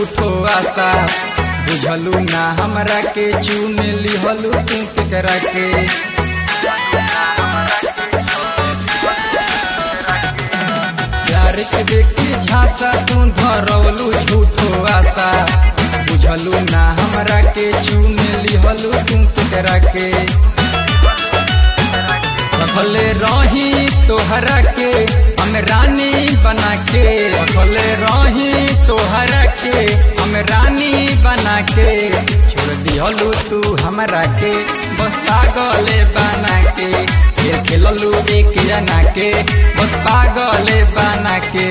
झूठो आशा बुझलू ना हमरा के चुन लिहलू तू केकरा के प्यार के देखी झांसा तू धरवलू झूठो आशा बुझलू ना हमरा के चुन लिहलू तू केकरा के रखले रही तोहरा के हम रानी बना के रखले रही तोहरा के हम रानी बना के छोड़ दिहलू तू हमरा के बस पागले बना के खेल खेललू एक जना के बस पागले बना के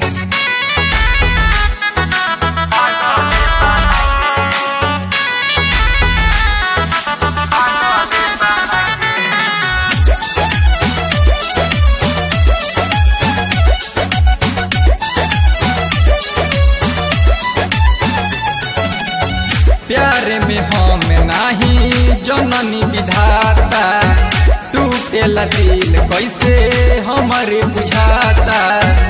प्यार में हम नाही जननी विधाता टूटेला दिल कैसे हमारे बुझाता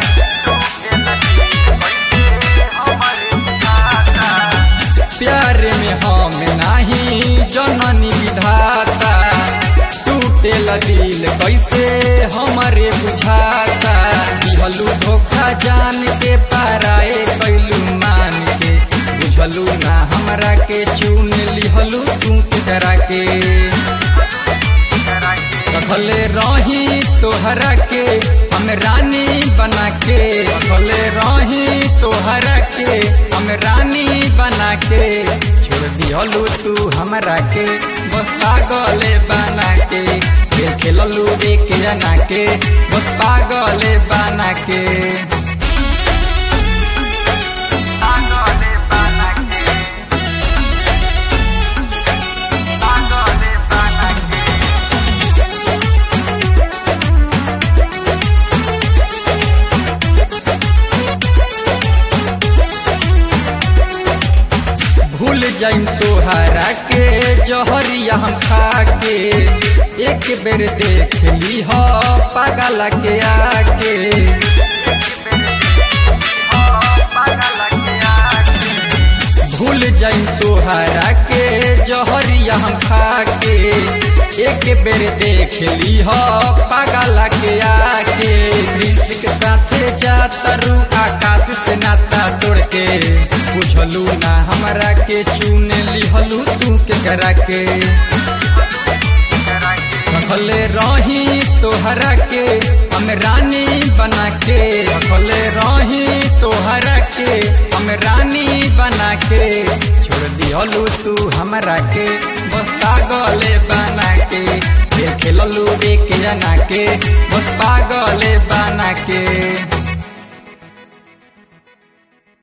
प्यार में हम नाही जननी विधाता टूटेला दिल कैसे हमारे बुझाता दिहलू धोखा जान के पाराए कैलू मान के बुझलू ना हमरा के चुन लिहलू तू केकरा के रखले रही तोहरा के हम रानी बना के रखले रही तोहरा के हम रानी बना के छोड़ दिहलू तू हमरा के बस पागले बना के खेल खेललू एक जना के बस पागले बना के भूल जाइम तोहरा के जहरिया हम खा के एक बेर देख ली हो पागल के आके भूल जाइम तोहरा के जहरिया हम खा के एक बेर देख ली हो पागल के आके प्रिंस के साथे जातरू आकाश से नाता तोड़ के बुझलू ना हमरा के चुन लिहलू तू के करा के रखले रही तोहरा के हम रानी बना के रखले रही तोहरा के हम रानी बना के छोड़ दिहलू तू हमरा के बस पागले बना के खेल खेललू एक जना के बस पागले बना के